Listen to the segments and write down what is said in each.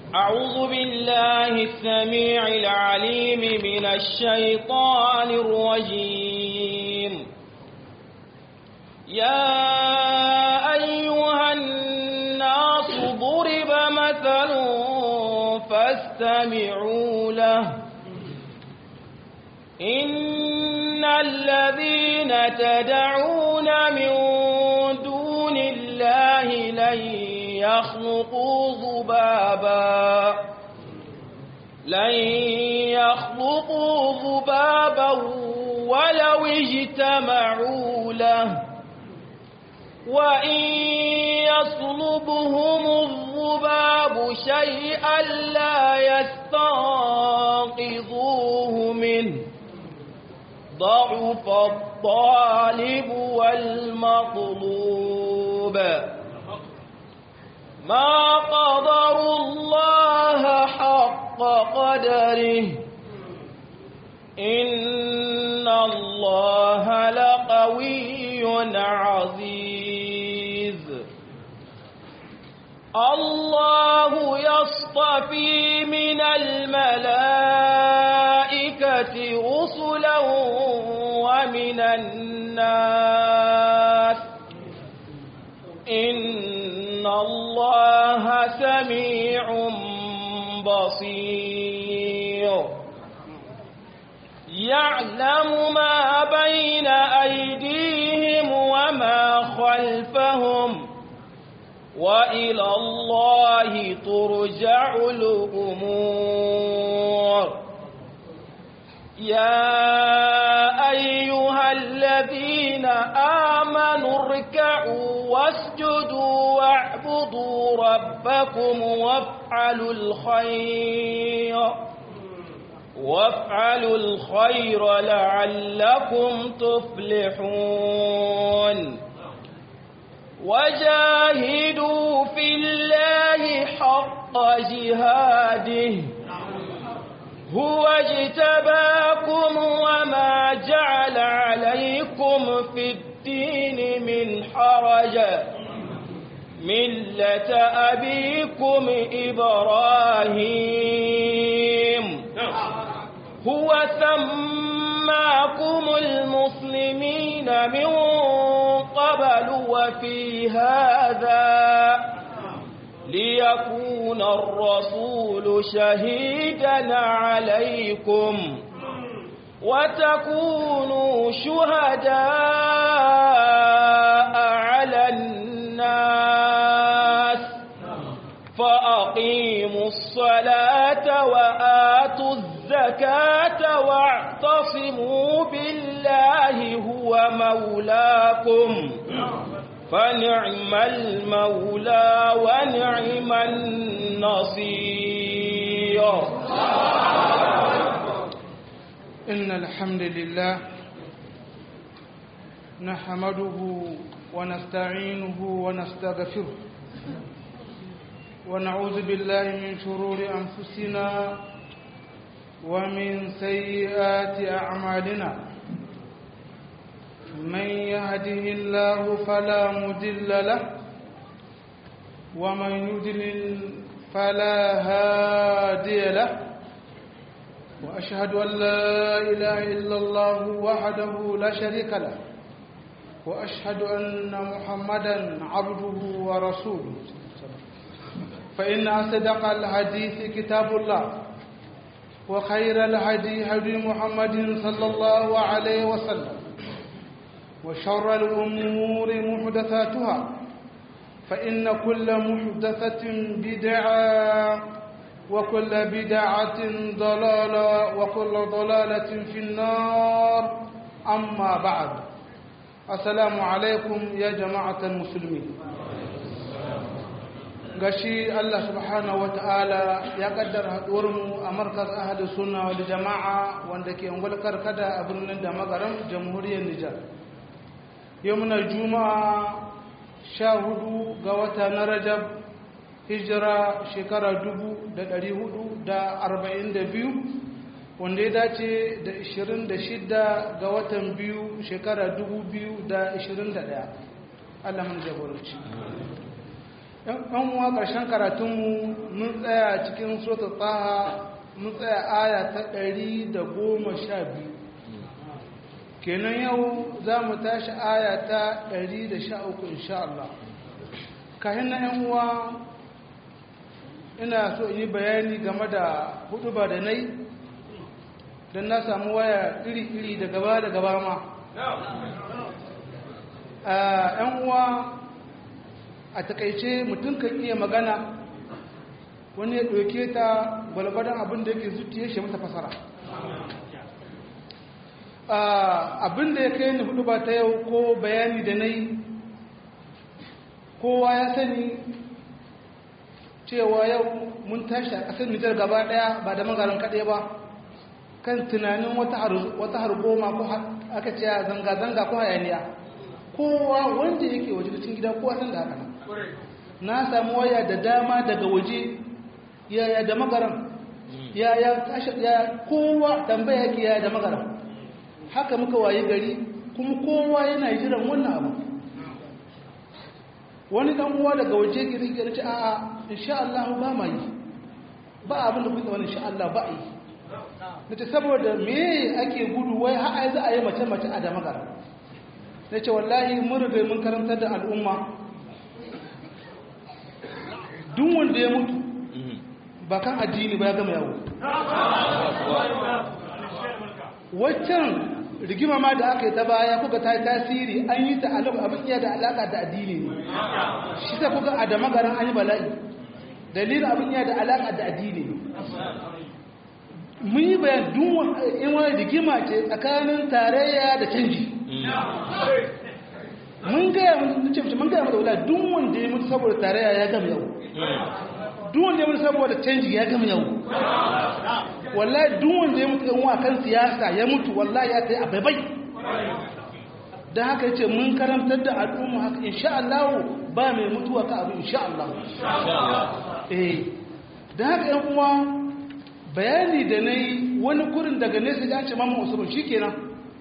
أعوذ بالله السميع العليم من الشيطان الرجيم يا أيها الناس ضرب مثل فاستمعوا له إن الذين تدعون من دون الله لن يخلقوا ذبابا لن يخلقوا ذبابا ولو اجتمعوا له وإن يصلبهم الذباب شيئا لا يستنقذوه منه ضعف الطالب والمطلوب ما قدروا الله حق قدره إن الله لقوي عزيز الله يصطفي من الملائكة رسلا ومن الناس إن الله سميع بصير يعلم ما بين أيديهم وما خلفهم وإلى الله ترجع الأمور يا أيها الذين آمنوا اركعوا واسجدوا واعبدوا ربكم وافعلوا الخير وافعلوا الخير لعلكم تفلحون وجاهدوا في الله حق جهاده هو اجتباكم وما جعل عليكم في الدين من حرج ملة أبيكم إبراهيم هو سماكم المسلمين من قبل وفي هذا ليكون الرسول شهيدا عليكم وتكونوا شهداء على الناس فأقيموا الصلاة وآتوا الزكاة واعتصموا بالله هو مولاكم فنعم المولى ونعم النصير إن الحمد لله نحمده ونستعينه ونستغفره ونعوذ بالله من شرور أنفسنا ومن سيئات أعمالنا من يهده الله فلا مدل له ومن يدلل فلا هادي له وأشهد أن لا إله إلا الله وحده لا شريك له وأشهد أن محمدا عبده ورسوله فإن أصدق الحديث كتاب الله وخير الهدي هدي محمد صلى الله عليه وسلم وشر الأمور محدثاتها فإن كل محدثة بدعة وكل بدعة ضلالة وكل ضلالة في النار أما بعد السلام عليكم يا جماعة المسلمين gashi Allah subhanahu wata'ala ya kaddara haɗuwarmu a markaz ahadu sunna wal jama'a wanda ke ungulkar kada a birnin da magaran jamhuriyar Nijar yau muna juma'a sha hudu ga wata na rajab hijira shekara dubu da ɗari hudu da arba'in da biyu wanda ya dace da ishirin da shida ga watan biyu shekara dubu biyu da ishirin da ɗaya allah mun jagoranci ɗan uwa ƙarshen karatunmu mun tsaya cikin sota tsaha mun tsaya aya ta ɗari da goma sha biyu kenan yau za mu tashi aya ta ɗari da sha uku insha Allah kayan na ‘yan uwa ina so yi bayani game da hudu ba da nai don na samu waya iri-iri da gaba da gaba ma ‘yan uwa a takaice mutum kan iya magana wani ya ɗauke ta gwalgwadon abin da yake zuciya shi mata fasara abin da ya kai ni hudu ba ta yau ko bayani da na yi kowa ya sani cewa yau mun tashi a ƙasar nijar gaba ɗaya ba da magaran kaɗai ba kan tunanin wata hargoma ko aka ce zanga-zanga ko hayaniya kowa wanda yake waje cikin gida kowa san da haka na samu waya da dama daga waje yaya da magaran yaya tashi yaya kowa tambaya yake yaya da magaran haka muka waye gari kuma kowa yana jiran wannan abu wani dan uwa daga waje gari gari ce a'a insha Allah ba ma yi ba abin da kuka wani insha Allah ba yi nace saboda me ake gudu wai har ai za a yi mace mace a da magara nace wallahi mun riga mun karantar da al'umma duk wanda ya mutu ba kan addini ba ya gama yawo waccan rigima ma da aka yi ta baya kuka ta yi tasiri an yi ta abin iya da alaka da addini ne shi ta kuka a da magaran an yi bala'i dalilin abin iya da alaka da addini ne mun yi bayan dun in wani rigima ce tsakanin tarayya da canji mun gaya mun ce mun gaya mata wala duk wanda ya mutu saboda tarayya ya gama yau duk wanda ya mutu saboda canji ya gama yau wallahi duk wanda ya mutu yan wa kan siyasa ya mutu wallahi ya tayi abai dan haka yace mun karantar da al'umma haka insha Allah ba mai mutuwa ka abu insha Allah eh dan haka yan uwa bayani da nayi wani kurin daga nesa da ce mamman Usman shikenan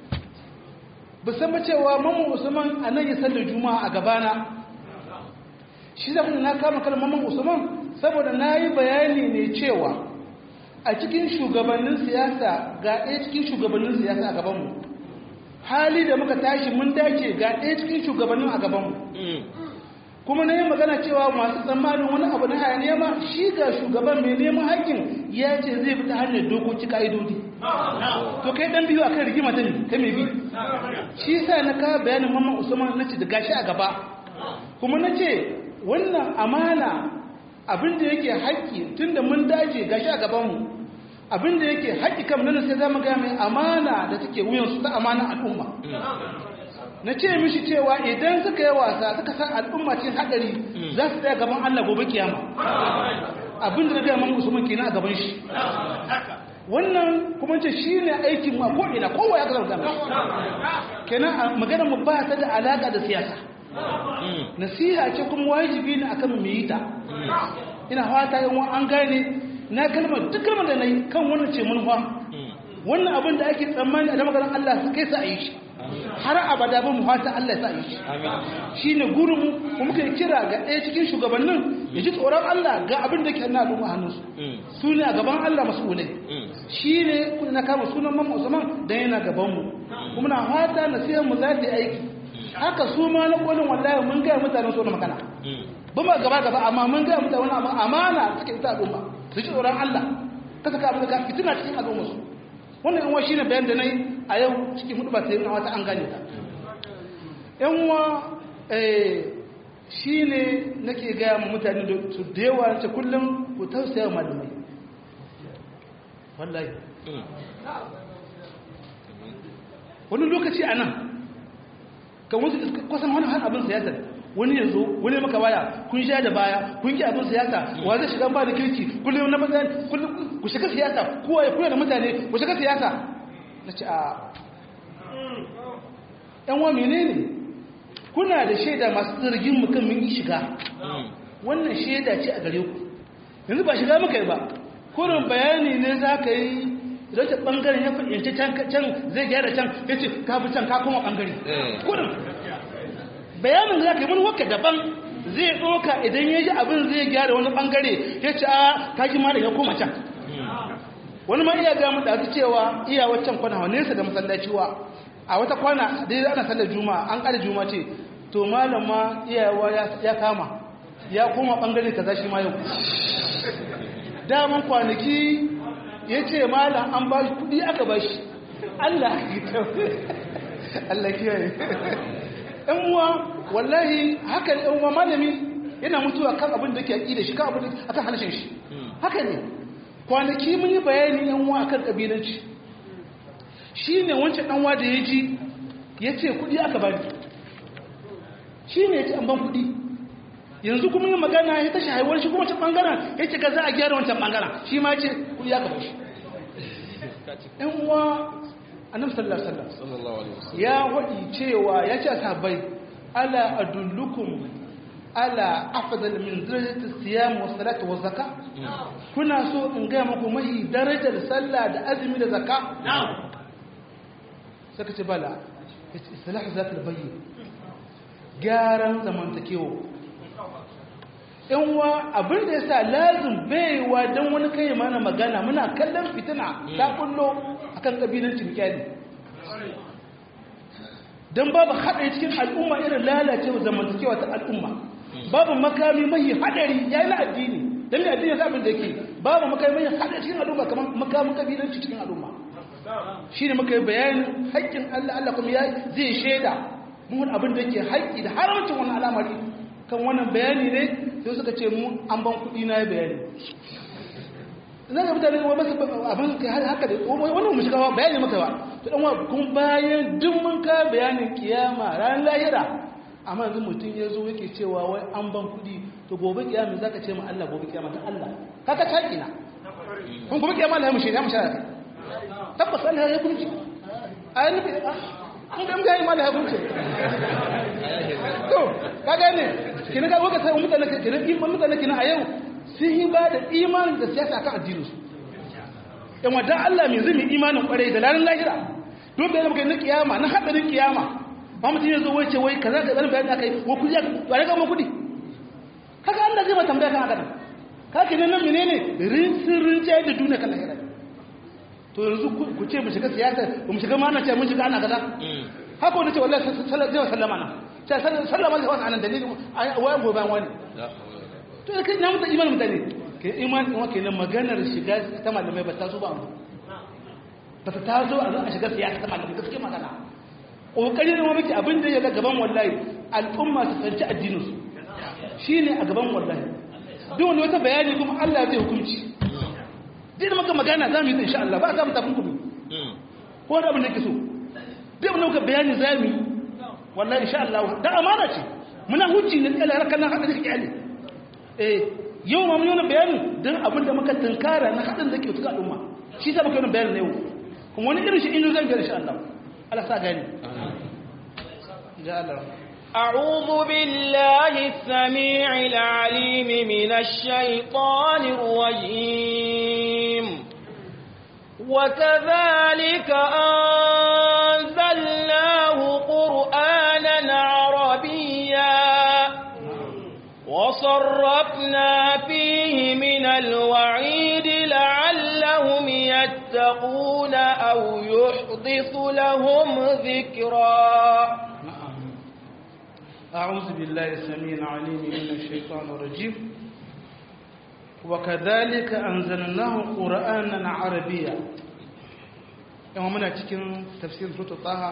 ba san ba cewa mamman Usman anan ya sallar juma'a a gabana shi da na kama kalmar mamman Usman saboda nayi bayani ne cewa a cikin shugabannin siyasa ga ɗaya cikin shugabannin siyasa a gabanmu hali da muka tashi mun dace ga ɗaya cikin shugabannin a gabanmu kuma na yi magana cewa masu tsammanin wani abu na hayaniya ma shi ga shugaban mai neman haƙƙin ya ce zai fita hanyar dokoki ka'idodi to kai ɗan biyu a kan rigima ta ne ta mai bi shi sa na kawo bayanin mamman usman na ce da gashi a gaba kuma na ce wannan amana abinda yake haƙƙi tunda mun dace gashi a gabanmu abinda yake haƙƙi kam nan sai zamu ga mai amana da take wuyansu ta amana al'umma na ce mishi cewa idan suka yi wasa suka san al'umma cikin hadari za su tsaya gaban Allah gobe kiyama abinda na ga man Usman kenan a gaban shi wannan kuma ce shi ne aikin mu a ko'ina kowa ya gaza da kenan magana mu ba ta da alaƙa da siyasa nasiha ce kuma wajibi ne akan mu yi ta ina fata yan an gane na kalmar duk kalmar da nayi kan wannan ce mun wannan abin da ake tsammani a da maganar Allah su kai sa a yi shi har abada ba mu fata Allah ya sa yi shi shine gurin mu kuma kai kira ga ɗaya cikin shugabannin ya ji tsoron Allah ga abin da ke na al'umma hannunsu su ne a gaban Allah mas'ulai shi ne na kama sunan mamma Usman dan yana gaban mu kuma na fata nasihar mu za ta yi aiki haka su ma na kolin wallahi mun ga mutanen so na magana ba ma gaba gaba amma mun ga mutane wani abu amana suke ita al'umma su ji tsoron Allah ka saka abin da ka fitina cikin al'umma su wannan yan shine bayan da nayi a yau cikin hudu ba sai na wata an gane ta yan uwa eh shine nake ga mu mutane da su da yawa ce kullum ku tausaya malamai wallahi wani lokaci a nan kan wasu kusan wani har abin siyasa wani yanzu wani maka baya kun sha da baya kun ki abin siyasa wa zai shiga ba da kirki kullum na maza kullum ku shiga siyasa kowa ya kula da mutane ku shiga siyasa na ce a yan wa menene kuna da shaida masu zargin mu kan mun yi shiga wannan shaida ce a gare ku yanzu ba shiga muka yi ba kurin bayani ne za ka yi idan ta bangaren ya fahimci can zai gyara can ya ce ka fi can ka kuma bangare kurin bayanin za ka yi wani wakka daban zai ɗoka idan ya ji abin zai gyara wani ɓangare ya ce a kaji ma da ya koma can wani ma iya gamu da cewa iya waccan kwana wa nesa da masallaci wa a wata kwana dai ana sallar juma'a an ƙara juma'a ce to malam ma iyawa ya kama ya koma ɓangare kaza shi ma yau daman kwanaki ya ce malam an ba shi kuɗi aka ba shi Allah Allah kiyaye ɗan uwa wallahi haka ɗan uwa malami yana mutuwa kan abin da ke aƙi da shi kan abin da akan halashin shi haka ne kwanaki mun yi bayani ɗan uwa akan ƙabilanci shi ne wancan ɗan uwa da ya ji ya ce kuɗi aka bani shi ne ya ce an ban kuɗi yanzu kuma yin magana ya tashi haihuwar shi kuma wancan ɓangaren ya ce ka za a gyara wancan ɓangaren shi ma ce kuɗi aka bashi ɗan uwa annabi sallallahu alaihi wasallam ya wadi cewa ya ce sahabbai ala adullukum ala afdal min darajati siyam wa salati wa zakka kuna so in ga muku mai darajar sallah da azumi da zakka saka ce bala islah zat albayyin gyaran zamantakewa yan wa abin da yasa lazim baiwa dan wani kai mana magana muna kallon fitina ta kullo akan kabilancin kyali don babu haɗari cikin al'umma irin lalacewa zamantakewa ta al'umma babu makami mai haɗari ya yi na addini don mai addini zaɓin da ke babu makami mai haɗari cikin al'umma kamar makamin kabilanci cikin al'umma shi ne muka yi bayanin haƙƙin allah allah kuma ya zai shaida mun abin da ke haƙƙi da haramcin wani al'amari kan wannan bayani ne sai suka ce mu an ban kuɗi na yi bayani zan ga mutane wa masu abin haka da wannan mu shiga bayani maka ba to dan kun bayan duk mun ka bayanin kiyama ran lahira amma yanzu mutum ya zo yake cewa wai an ban kudi to gobe kiyama zaka ce ma Allah gobe kiyama ta Allah kaka taki na kun gobe kiyama Allah ya mushe ya mushe kai tabbas Allah ya kunci ayi ne an ga mutane ma Allah ya kunci to kaga ne kina ga waka sai mutane kina mutane kina a yau sun yi ba da imanin da siyasa kan addininsu yan wadda Allah mai zumi imanin kwarai da ranar lahira don bayan muka yi na kiyama na haɗarin kiyama ba mutum ya zo wai ce wai kaza ka zanen bayan aka yi wa kudi ba ya gama kudi haka Allah zai ba tambaya kan haka nan ka ke nan menene rinsin rinjaye da duniya kan lahira to yanzu ku ce mu shiga siyasa ba mu shiga mana ce mun shiga ana kaza haka wani ce wallahi zai sallama na sallama zai wani anan dalilin wayan gobe wani to da kai na mutan imanin mutane ke imanin kuma kenan maganar shiga ta malamai ba ta zo ba ba ta tazo a zo a shiga siyasa ta malamai gaske magana kokari ne muke abin da ya ga gaban wallahi al'umma su tsanci addinin su shine a gaban wallahi duk wani wata bayani kuma Allah zai hukunci duk maka magana za mu yi insha Allah ba za mu tafi kudu ko da abin da ke so duk wani maka bayani za mu yi wallahi insha Allah da amana ce muna hujji ne Allah harkar nan haka da kike eh yau ma mun yi bayanin don abin da muka tunkara na haɗin da ke tuka al'umma shi sa muka yi bayanin na yau kuma wani irin shi inda zan gani shi Allah Allah sa gani أعوذ بالله السميع العليم من الشيطان الرجيم وكذلك أنزلناه قرآنا عربيا وصرفنا فيه من الوعيد لعلهم يتقون أو يحدث لهم ذكرا أعوذ بالله السميع العليم من الشيطان الرجيم وكذلك أنزلناه قرآنا عربيا يوم منا cikin tafsir sura Taha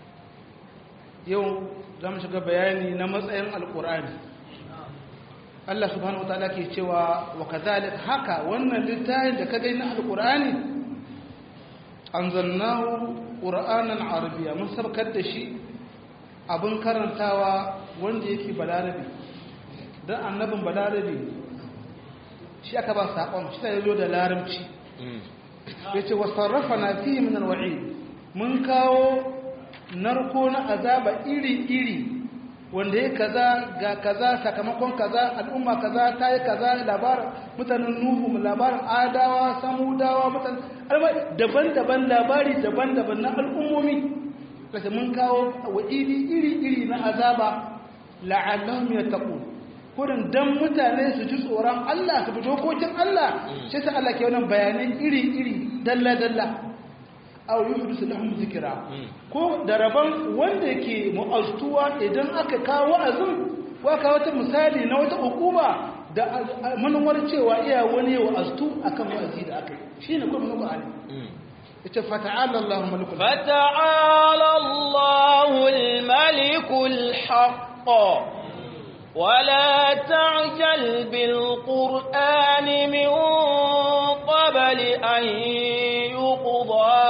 yau zamu shiga bayani na matsayin alqur'ani Allah subhanahu wataala ke cewa wa kadhalik haka wannan littafin da ka gani na alqur'ani anzalnahu qur'anan arabiyya mun sabkar da shi abin karantawa wanda yake balarabi dan annabin balarabi shi aka ba sakon shi sai zo da larabci yace wasarrafana fihi min alwa'id mun kawo narko na azaba iri iri wanda ya kaza ga kaza sakamakon kaza al'umma kaza ta yi kaza labarin mutanen nuhu labarin adawa samudawa mutanen daban-daban labari daban-daban na al'ummomi kasa mun kawo wa iri iri iri na azaba la'allahum yattaqun kurin dan mutane su ji tsoron Allah su bi dokokin Allah shi sa Allah ke wannan bayanai iri-iri dalla-dalla aw yuhdisu lahum zikra ko da rabon wanda ke mu'astuwa idan aka kawo azum ko aka wata misali na wata hukuma da manuwar cewa iya wani wa astu akan wa'azi da aka yi shine kuma mun Qur'ani yace fata'ala Allahu malikul فتعالى الله الملك الحق ولا تعجل بالقرآن من قبل أن يقضى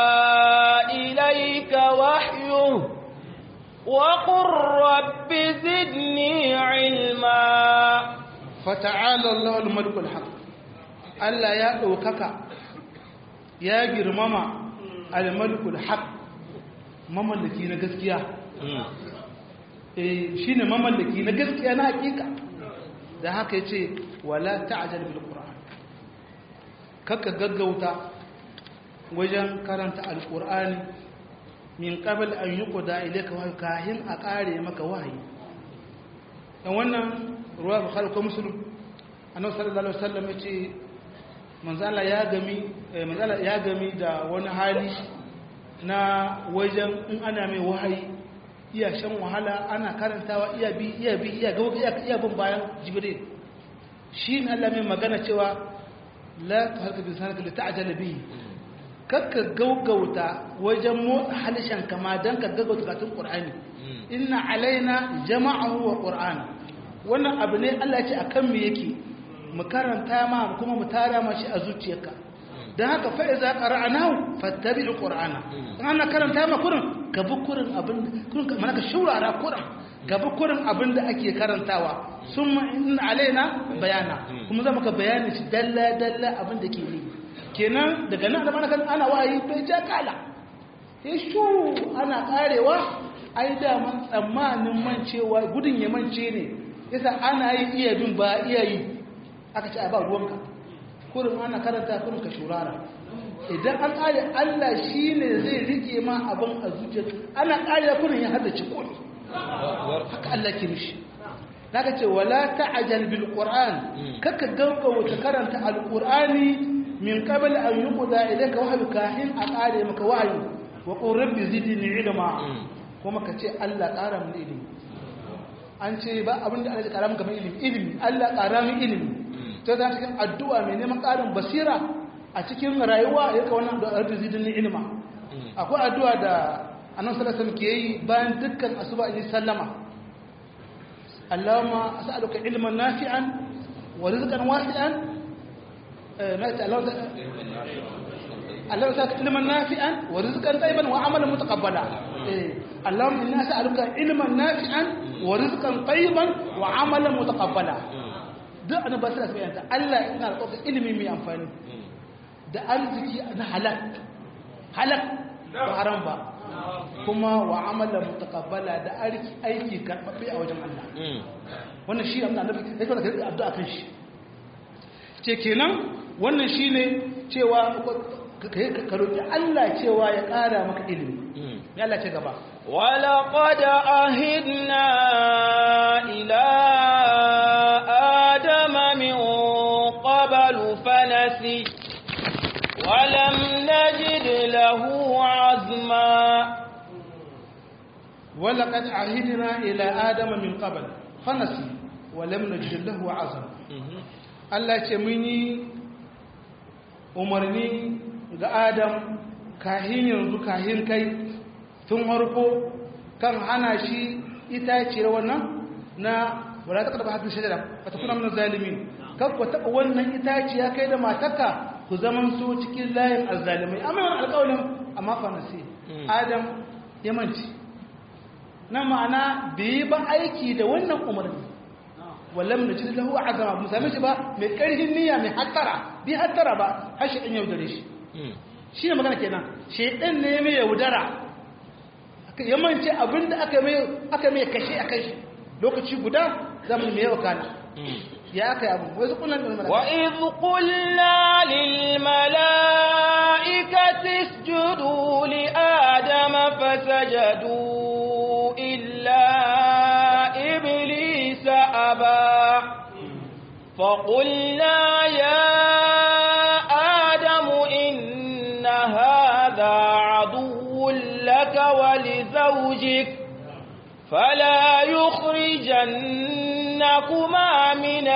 إليك وحيه وقل رب زدني علما fata'ala Allahu malikul haq Allah ya daukaka ya girmama al-malikul haq mamallaki na gaskiya eh shine mamallaki na gaskiya na hakika da haka yace wala ta'jal bil qur'an kaka gaggauta wajen karanta al-qur'ani min qabl an yuqda ilayka wa kahin a kare maka wahayi dan wannan ruwa bukhari ko muslim annabi sallallahu alaihi wasallam yace manzala ya gami manzala ya gami da wani hali na wajen in ana mai wahayi iya shan wahala ana karantawa iya bi iya bi iya ga iya iya bin bayan jibril shi ne Allah mai magana cewa la tuhalka bi sanaka li ta'jala bi kakka gaugauta wajen motsa halishan kama dan ka gaugauta katun qur'ani inna alaina jama'ahu wa qur'ana wannan abu ne Allah ya ce akan me yake mu karanta ma kuma mu tara ma shi a zuciyarka don haka fa iza qara'nahu fattabi'u qur'ana ana karanta ma kurin ka bi kurin abin kurin mana ka shurara kurin ka bi kurin abin da ake karantawa summa inna alaina bayana kuma za ka bayani shi dalla dalla abin da ke yi kenan daga nan da mana kan ana wayi bai ja kala shu ana karewa ai da man tsammanin mancewa gudun ya mance ne yasa ana yi iya bin ba iya yi aka ce a ba ruwanka kurin ana karanta kurin ka shurara idan an ƙare Allah shi ne zai rike ma abin a zuciya ana ƙare kurin ya hada cikoni haka Allah ke mishi daga ce wala ta'jal bil qur'an kaka gauka wata karanta al qur'ani min qabl an yuqda ilayka wahyu kahin a ƙare maka wahyu wa qur rabbi zidni ilma kuma ka ce Allah ƙara mun ilimi an ce ba abin da Allah ya ƙara maka ilimi ilimi Allah ƙara min ilimi ta za cikin addu'a mai neman ƙarin basira a cikin rayuwa ya ka wannan da arzi zidin ilima akwai addu'a da annan salasan ke yi bayan dukkan asuba in sallama Allahumma as'aluka ilman nafi'an wa rizqan wasi'an Allah sa ilman nafi'an wa rizqan tayyiban wa amalan mutaqabbala Allahumma inna as'aluka ilman nafi'an wa rizqan tayyiban wa amalan mutaqabbala duk ana ba su da bayanta Allah ina da ilimi mai amfani da arziki na halak halak ba haram ba kuma wa amala mutaqabbala da aiki aiki karbabbe a wajen Allah wannan shi amma annabi sai kuma ka addu'a kan shi ce kenan wannan shine cewa ka roki Allah cewa ya ƙara maka ilimi ya Allah ce gaba ولقد أهدنا إلى آدم من قبل فنسي ولم نجد له عزما ولقد عهدنا إلى آدم من قبل فنسي ولم نجد له عزما Allah ce mun yi umarni ga Adam kahin yanzu kahin kai tun harko kan hana shi itaciyar wannan na wala ta karba hakin shajara ba ta kuna mana zalimin kan ku taɓa wannan itaciya kai da matarka ku zaman so cikin layin azzalimai amma yawan alƙawalin amma fanasi adam ya manci na ma'ana bai ba aiki da wannan umarni wallam na cikin lahu azama mu same shi ba mai ƙarfin niyya mai hattara bi hattara ba har shi ɗan yaudare shi shi ne magana kenan shi ɗan ne mai yaudara ya mance abinda aka mai aka mai kashe a kai shi lokaci guda zamu mai yawa kana ya aka yi abu wai zukunan da wa idh qulna lil malaikati isjudu li adama fasajadu illa iblisa aba فقلنا يا آدم إن هذا عدو لك ولزوجك فلا يخرجنكما من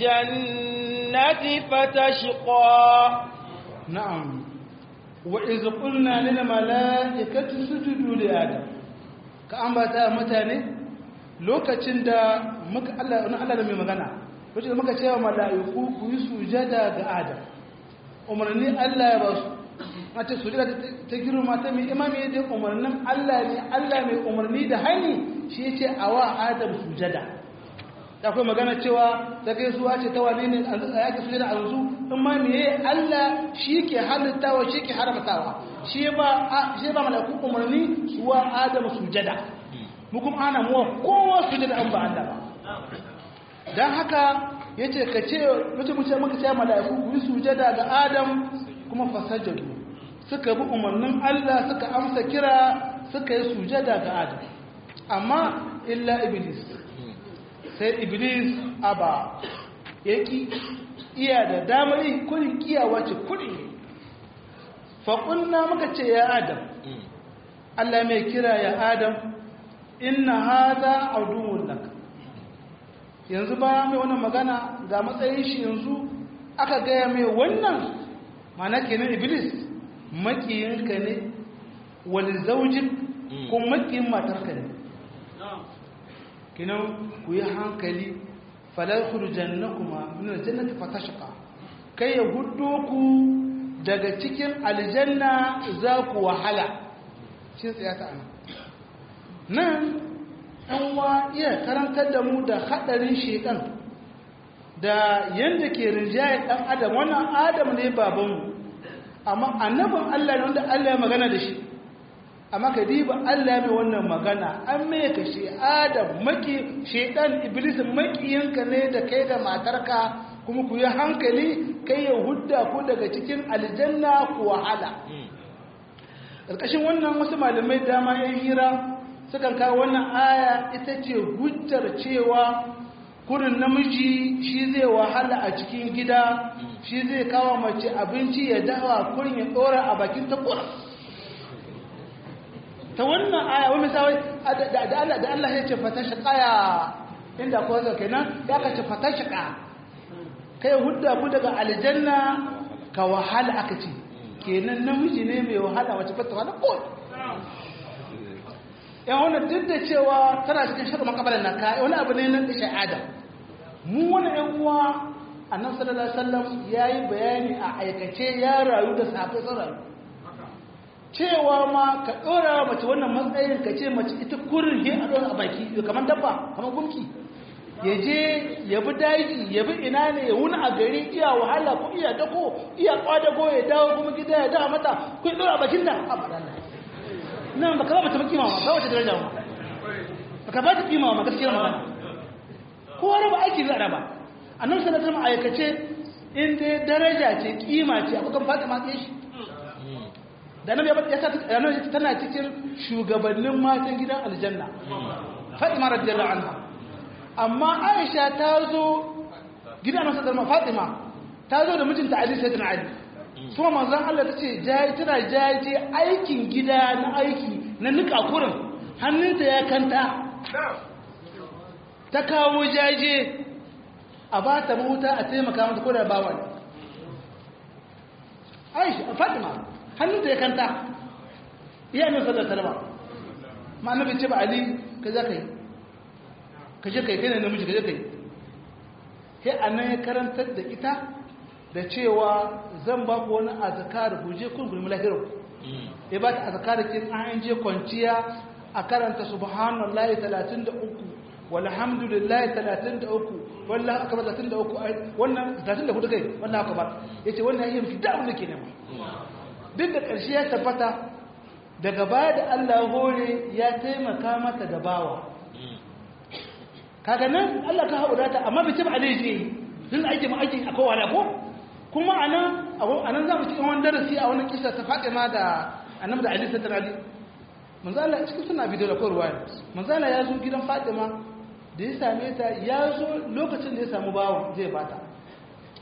الجنة فتشقى نعم وإذ قلنا للملائكة اسجدوا لآدم كأنبتا متاني lokacin da muka Allah na Allah da mai magana lokacin da muka cewa mala'iku ku yi sujada ga Adam umarni Allah ya ba su a ce sujada ta girma ta mai imami da umarnin Allah ne Allah mai umarni da hani shi yace a wa Adam sujada da kuma magana cewa ta kai suwa ce ta wane ne a yake sujada a yanzu in ma meye Allah shi ke halittawa shi ke haramtawa shi ba shi ba mala'iku umarni suwa Adam sujada mu kuma ana muwa kowa su da an ba Allah ba dan haka yace ka ce mutum mutum muka ce mala'iku ku yi sujada ga Adam kuma fasajadu suka bi umarnin Allah suka amsa kira suka yi sujada ga Adam amma illa iblis sai iblis aba yaki iya da damar yin kurin kiyawa ce kurin fa muka ce ya Adam Allah mai kira ya Adam inna hada aduwwun lak yanzu ba mai wannan magana ga matsayin shi yanzu aka gaya mai wannan mana kenan iblis makiyinka ne wani zaujin ko makiyin matarka ne kinan ku yi hankali falar kurjannakuma min aljannati fatashqa kai ya hudo ku daga cikin aljanna za ku wahala shi tsaya ta anan nan an wa iya karantar da mu da haɗarin shekan da yadda ke rinjaye ɗan adam wannan adam ne babanmu amma annabin allah ne wanda allah ya magana da shi amma ka diba allah mai wannan magana an mai ka shi adam maki shekan iblis makiyinka ne da kai da matarka kuma ku yi hankali kai ya hudda ku daga cikin aljanna ku wahala ƙarƙashin wannan wasu malamai dama yan hira sukan kawo wannan aya ita ce hujjar cewa kurin namiji shi zai wahala a cikin gida shi zai kawo mace abinci ya dawa kurin ya tsora a bakin ta kura ta wannan aya wani misali da Allah ya ce fata shaƙaya inda ko zai kenan ya ka ce fata shaƙa kai hudda ku daga aljanna ka wahala aka ce kenan namiji ne mai wahala wace fata wahala ko yan wannan duk da cewa tana cikin shirin makabalar na ka wani abu ne na ishe adam mu wani yan uwa annabi sallallahu alaihi wasallam yayi bayani a aikace ya rayu da sahabbai sun rayu cewa ma ka dora mace wannan matsayin ka ce mace ita kurin he a dora a baki kamar dabba kamar gumki ya je ya bi daji ya bi ina ne ya wuni a gari iya wahala ko iya dako iya kwadago ya dawo kuma gida ya dawo mata ku dora a bakin da a madalla nan baka ba ta kima ma ba wata daraja ma baka ba ta kima ma gaskiyar magana ko raba aiki za a raba annabi sallallahu alaihi wasallam aikace in dai daraja ce kima ce a kan Fatima ce shi da nan ya sa annabi tana cikin shugabannin matan gidan aljanna Fatima radiyallahu anha amma Aisha ta zo gidan annabi sallallahu alaihi Fatima ta zo da mijinta Ali sayyidina Ali kuma manzan Allah ta ce tana jaje aikin gida na aiki na nika kurin hannunta ya kanta ta kawo jaje a ba ta mahuta a taimaka mata ko da bawa ne aisha fatima hannunta ya kanta iya min sallar salama ma'ana bai ce ba ali ka za ka yi ka je ka yi kai ne namiji ka je ka yi sai a nan ya karantar da ita da cewa zan ba ku wani azkar ku je kun gulmi lahirin ya ba ta azkar kin an je kwanciya a karanta subhanallahi 33 walhamdulillahi 33 wallahi akbar 33 wannan 34 kai wallahi akbar yace wannan yayin fi da abin da ke nema duk da ƙarshe ya tabbata daga baya da Allah hore ya taimaka mata da bawa kaga nan Allah ka haɗu ta amma bai taba alaji sun aiki ma aiki akwai wala ko kuma anan anan za mu cikin wani darasi a wani kisa ta Fatima da Annabi da Ali sallallahu alaihi manzo Allah cikin suna bidiyo da koyarwa manzo Allah ya zo gidan Fatima da ya same ta ya zo lokacin da ya samu bawan zai bata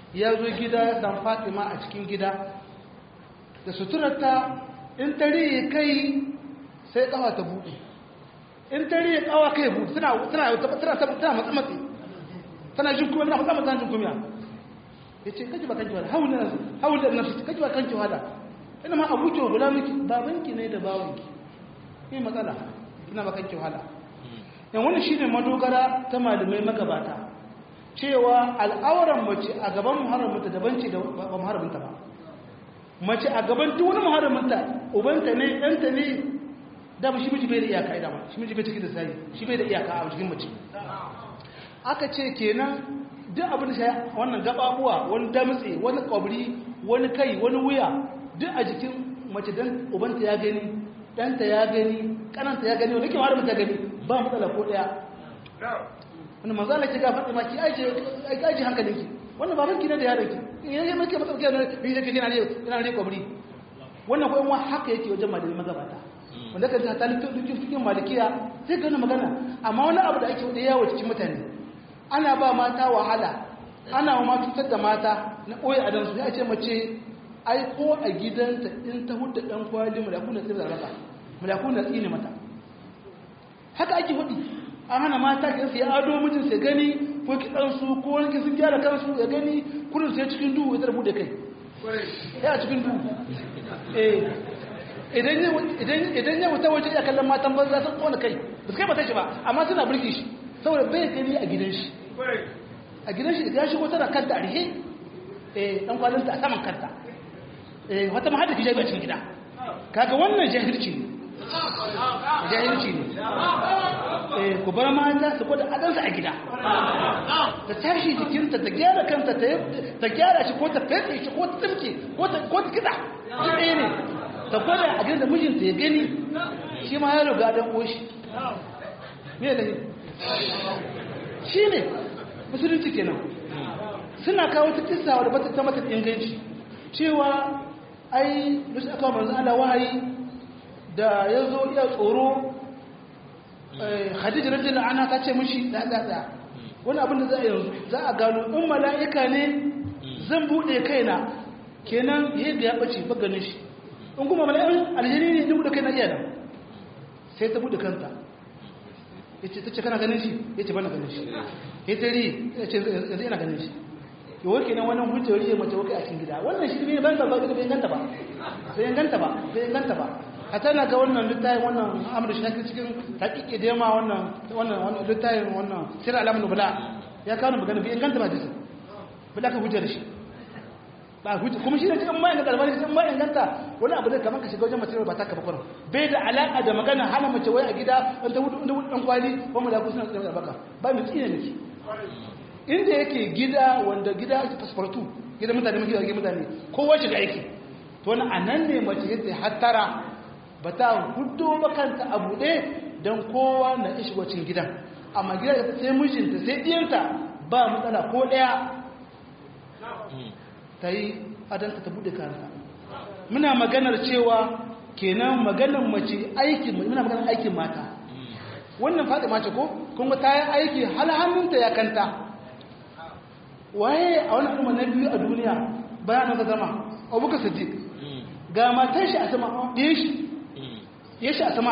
ya zo gida ya san fatima a cikin gida da suturarta in tare kai sai kawa ta buɗe in tare kawa kai buɗe tana tana tana tana matsa matsi tana jin kuma tana matsa matsa jin kuma ya ce kaji ba kanki wada haula haula nafsi kaji ba kanki wada ina ma abuki wa gulamiki babanki ne da bawanki ne matsala ina ba kanki wahala yan wani shine madogara ta malamai magabata cewa al'auran mace a gaban muharraminta daban ce da ba muharraminta ba mace a gaban duk wani muharraminta ubanta ne ɗanta ne da ba shi miji bai da iyaka ida ba shi miji bai ciki da sai shi bai da iyaka a cikin mace aka ce kenan duk abin da shi wannan gababuwa wani damtse wani kwabri wani kai wani wuya duk a jikin mace dan ubanta ya gani ɗanta ya gani ƙananta ya gani wani ke muharraminta gani ba matsala ko ɗaya wani manzo Allah ke gafa ma ki aje aje hankalinki wannan baban ki ne da yaron ki yayin make matsauki ne bi yake yana ne yana ne kwabri wannan ko in haka yake wajen malami magabata wanda kan ta dukkan cikin malikiya sai ga magana amma wani abu da ake da yawo cikin mutane ana ba mata wahala ana ma cutar da mata na koyi a dansu ya ce mace ai ko a gidanta in ta hudda dan kwali mulakun da tsira mata mulakun da tsine mata haka ake hudi an hana mata ki sai ado mijin sai gani ko kiɗansu ko wani sun gyara kansu ya gani kurin sai cikin duhu ya tarbu da kai ya cikin duhu idan ya wuta waje ya kallon matan banza sun kona kai ba su kai mata shi ba amma suna birki shi saboda bai gani a gidan shi a gidan shi ya shigo tana kanta a rihe dan kwalinta a saman kanta wata mahadda ki jabi a cikin gida kaga wannan jahilci ne jahilci ne ku bar mata su gwada adansa a gida ta tashi jikinta ta gyara kanta ta gyara shi ko ta fete shi ko ta tsimke ko ta kiɗa shi ɗaya ne ta gwada a gidan da mijinta ya gani shi ma ya riga don ƙoshi me da shi ne musulunci kenan suna kawo ta kisa wadda bata ta mata inganci cewa ai lusu aka manzo Allah wahayi da ya zo iya tsoro khadija rajin ana ta ce mishi da da da wani abin da za a yanzu za a gano in mala'ika ne zan bude kaina kenan yadda ya bace ba ganin shi in kuma mala'ikan aljini ne duk da kaina iya nan sai ta bude kanta yace tace kana ganin shi yace bana ganin shi yace ri yace yanzu ina ganin shi to wake nan wannan hujjar riya mace wake a cikin gida wannan shi ne ban da ba bai ganta ba bai ganta ba bai ganta ba hata na ga wannan littafin wannan amur shafi cikin haƙiƙe da yamma wannan wannan littafin wannan sirra alamun nubula ya kawo magana bai inganta ba jisun bala ka hujjar shi ba hujjar kuma shi ne cikin ma inganta albani cikin ma inganta wani abu zai kamar ka shiga wajen mace ba ta kafa kwanan bai da alaƙa da magana hana mace wai a gida in ta wuce ɗan kwali ko mu da kusa da baka ba mu tsine miki inda yake gida wanda gida ake fasfartu gidan mutane muke gidan mutane kowa shiga yake to wani anan ne mace yadda hattara ba ta hudu ba kanta a buɗe don kowa na ishi wacin gidan amma gida da sai mijinta sai ɗiyanta ba matsala ko ɗaya ta yi adanta ta buɗe kanta muna maganar cewa kenan maganar mace aikin muna maganar aikin mata wannan faɗi mace ko kuma ta yi aiki hal hannunta ya kanta waye a wani al'umma na biyu a duniya bayan ka zama abubakar siddiq ga matan shi a sama ɗaya shi ya shi a sama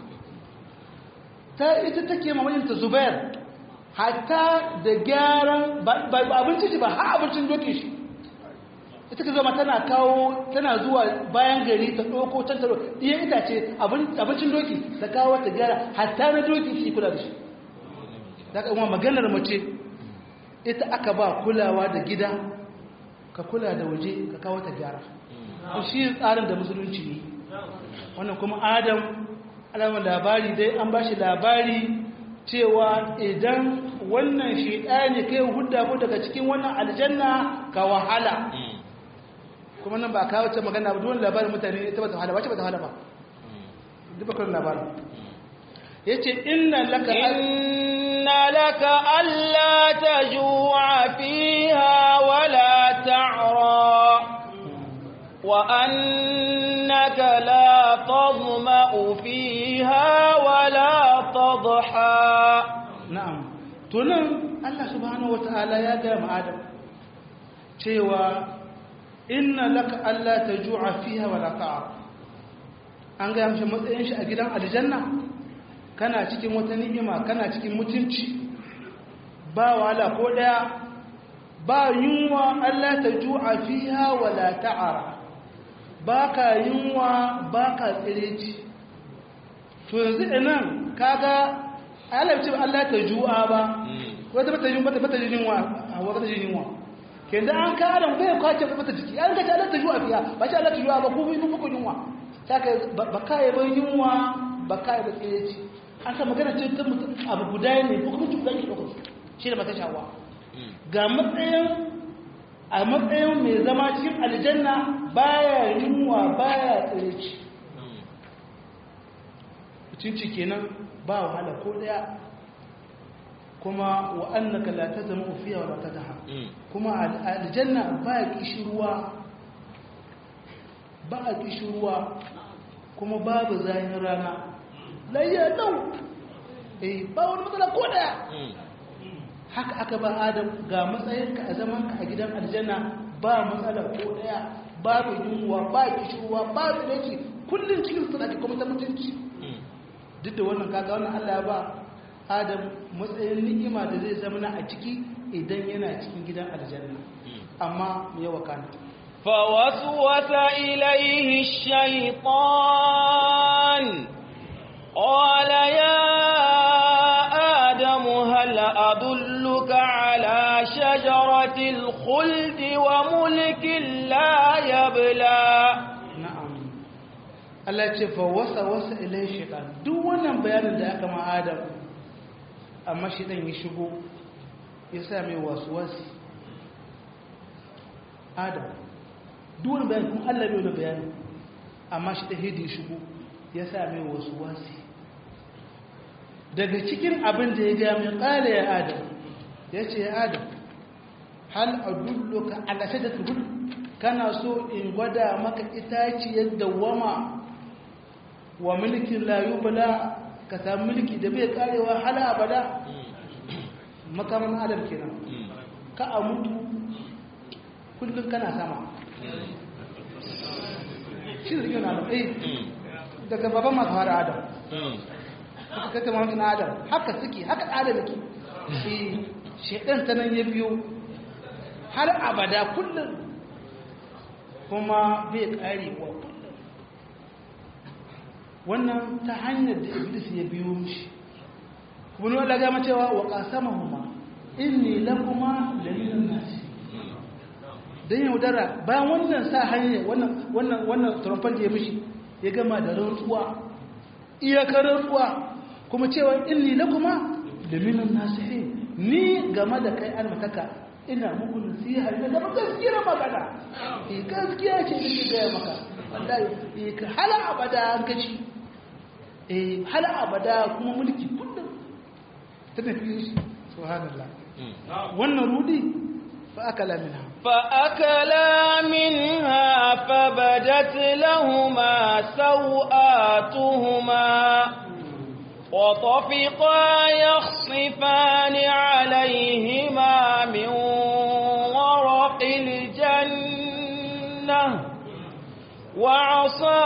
ta ita take mamajinta zubair hatta da gyaran ba abincin shi ba ha abincin dokin shi ita ka zama tana kawo tana zuwa bayan gari ta ɗauko can taro ɗiyan itace abincin doki ta kawo ta gyara hatta na doki shi kula da shi da ka kuma maganar mace ita aka ba kulawa da gida ka kula da waje ka kawo ta gyara shi tsarin da musulunci ne wannan kuma adam alamar labari dai an ba shi labari cewa idan wannan shaidani kai hudda ku daga cikin wannan aljanna ka wahala kuma nan ba a kawo ce magana ba duwan labarin mutane ita ba ta wahala wace ba ta wahala ba duk bakar labarin ya ce inna laka inna laka alla taju'a fiha wala ta'ra وأنك لا تظمأ فيها ولا تضحى نعم تنم الله سبحانه وتعالى يا دام آدم cewa inna laka Allah ta ju'a fiha wa ta'a an ga mishi matsayin shi a gidan aljanna kana cikin wata ni'ima kana cikin mutunci ba wahala ko daya ba yunwa Allah ta ju'a fiha wa la ta'ara baka yunwa baka tsireci to yanzu inan kaga alamci Allah ta ju'a ba wata bata yin bata bata yin yunwa a wata yin yunwa kenda an ka adam bai kwace bata jiki an ga ta Allah ta ju'a fiya ba shi Allah ta ju'a ba ku bi muku yunwa saka ba kai ban yunwa ba kai da tsireci an ka magana ce ta mutum abu guda ne ko kuma tuka ki dauko shi da mata shawa ga matsayin a matsayin mai zama cikin aljanna baya yunwa baya tsireci mutunci kenan ba wahala ko daya kuma wa annaka la tazmu fiha wa la tadha kuma aljanna ba kishruwa ba kishruwa kuma babu zahin rana layya dau eh ba wani matsala ko daya haka aka ba adam ga matsayinka a zamanka a gidan aljanna ba matsala ko daya babu yunwa ba kishruwa ba tsireci kullum cikin suna kuma ta mutunci duk da wannan kaga wannan Allah ya ba Adam matsayin ni'ima da zai zama na a ciki idan yana cikin gidan aljanna amma me yawa kana فوسوس إليه الشيطان قال يا آدم هل أدلك على شجرة الخلد وملك لا يبلى Allah ce fa wasa wasa ilai shaitan duk wannan bayanin da aka ma Adam amma shaitan ya shigo ya sa mai wasu wasi Adam duk wannan bayanin kuma Allah bai wani bayani amma shi ta hidi shigo ya sa mai wasu wasi daga cikin abin da ya ga mai kala ya Adam ya ce ya Adam hal adulluka ala shajaratul kana so in gwada maka itaciyar dawama wa mulkin layubala ka samu mulki da bai karewa hala abada makaman adam kenan ka a mutu kullum kana sama shi da yana adam eh daga baban masu fara adam haka kata mahaifin adam haka suke haka adam yake shi shaidan ta nan ya biyo har abada kullum kuma bai karewa kullum wannan ta hanyar da iblis ya biyo mishi kuma ne wanda gama cewa wa qasamahuma inni lakuma laminan nasi dan yaudara bayan wannan sa hanyar wannan wannan wannan trompan da ya mishi ya gama da rantsuwa iyakar rantsuwa kuma cewa inni lakuma laminan nasihin ni game da kai an mataka ina muku nasiha da zama gaskiyar magana eh gaskiya ce nake gaya maka wallahi eh ka hala abada an kaci eh hala abada kuma mulki kullum ta tafi shi subhanallah wannan rudi fa akala minha fa akala minha fabadat lahumma sawatuhuma وطفقا يخصفان عليهما من ورق الجنة وعصى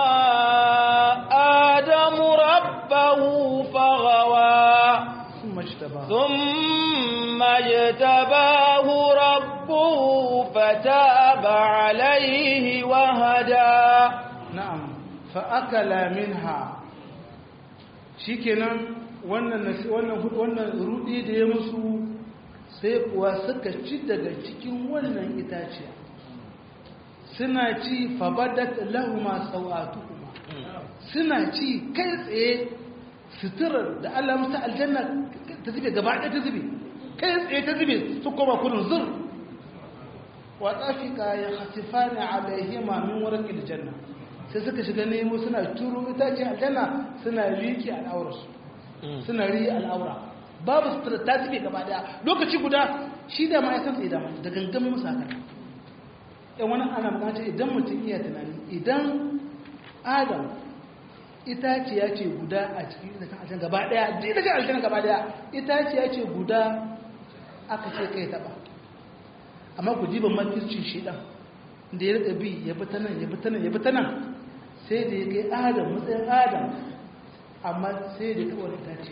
آدم ربه فغوى ثم اجتباه ثم اجتباه ربه فتاب عليه وهدى na'am fa akala minha shikenan wannan nasi- wannan hu- wannan rudi da ya musu sai kuwa suka ci daga cikin wannan itaciya suna ci fabadat lahuma sawatuhuma suna ci kai tsaye suturar da Allah musu aljanna ta zube gaba ɗaya ta zube kai tsaye ta zube su koma kudin zur wa tsafika ya hasifani alaihima min warqil janna sai suka shiga nemo suna turo itace aljanna suna riki al'aurarsu suna ri al'aura babu sutura ta zube gaba daya lokaci guda shi da ma ya san tsaye da ma da gangamin musu haka yan wani ana bukata idan mutum iya tunani idan adam itaciya ce guda a cikin itacen aljanna gaba daya da itacen aljanna gaba daya itaciya ce guda aka ce kai taba amma ku jiban makircin shedan da ya rika bi ya bi ta nan ya bi ta nan ya bi ta nan sai da ya kai adam matsayin adam amma sai da kawai da dace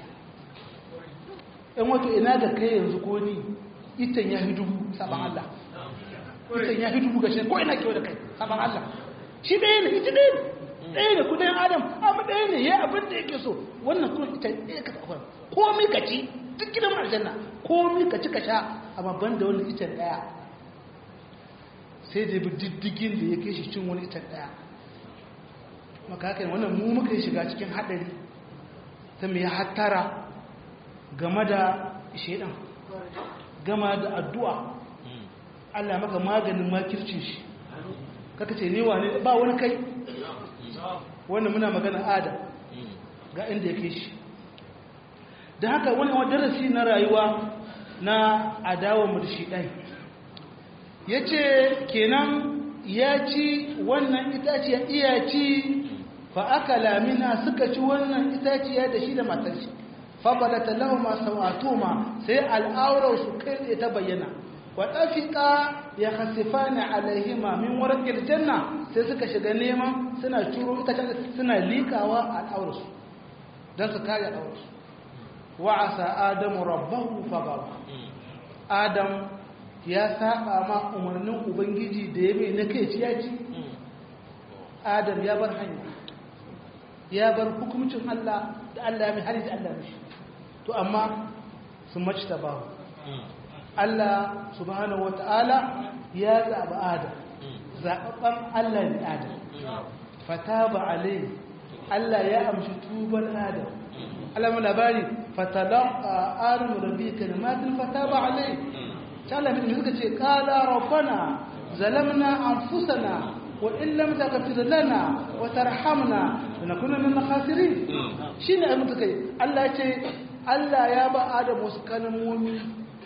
ɗan wato ina da kai yanzu ko ni itan ya fi dubu saban Allah itan ya fi dubu ga shi ko ina kewa da kai saban Allah shi ɗaya ne ita ɗaya ne ɗaya ne kudayen adam amma ɗaya ne ya abin da yake so wannan kuma ita ɗaya ka tsakon komi ka ci duk gidan aljanna komi ka ci ka sha amma ban da wani itan ɗaya sai da bi diddigin da ya kai shi cin wani itan ɗaya maka haka wannan mu muka shiga cikin haɗari ta mai hattara game da shaidan gama da addu'a Allah maka maganin makircin shi kaka ce newa ne ba wani kai wannan muna magana adam ga inda ya kai shi da haka wani darasi na rayuwa na adawa murshi ɗai ya ce kenan ya ci wannan itaciya iya ci fa aka lamina suka ci wannan itaciya da shi da matar shi fabalata lahuma sawatuma sai al'aurar su kai ta bayyana wa dafika ya khasifani alaihima min warqil janna sai suka shiga neman suna curo ita suna likawa al'aurar su dan su kare al'aurar su wa asa adamu rabbahu fagawa adam ya saba ma umarnin ubangiji da ya mai na kai ciyaci adam ya bar hanya ya bar hukumcin Allah da Allah ya mai hari da Allah mishi to amma sun mace ta bahu Allah subhanahu wata'ala ya zaɓi adam zaɓaɓɓen Allah ne adam fata ba alai Allah ya amshi tuban adam Allah mai labari fatalaka arin rabi kalmatin fata ba alai ta Allah mai suka ce kala rabbana zalamna anfusana wa in lam taghfir lana wa tarhamna lanakuna min khasirin shine ai mutukai Allah ya ce Allah ya ba Adam wasu kalmomi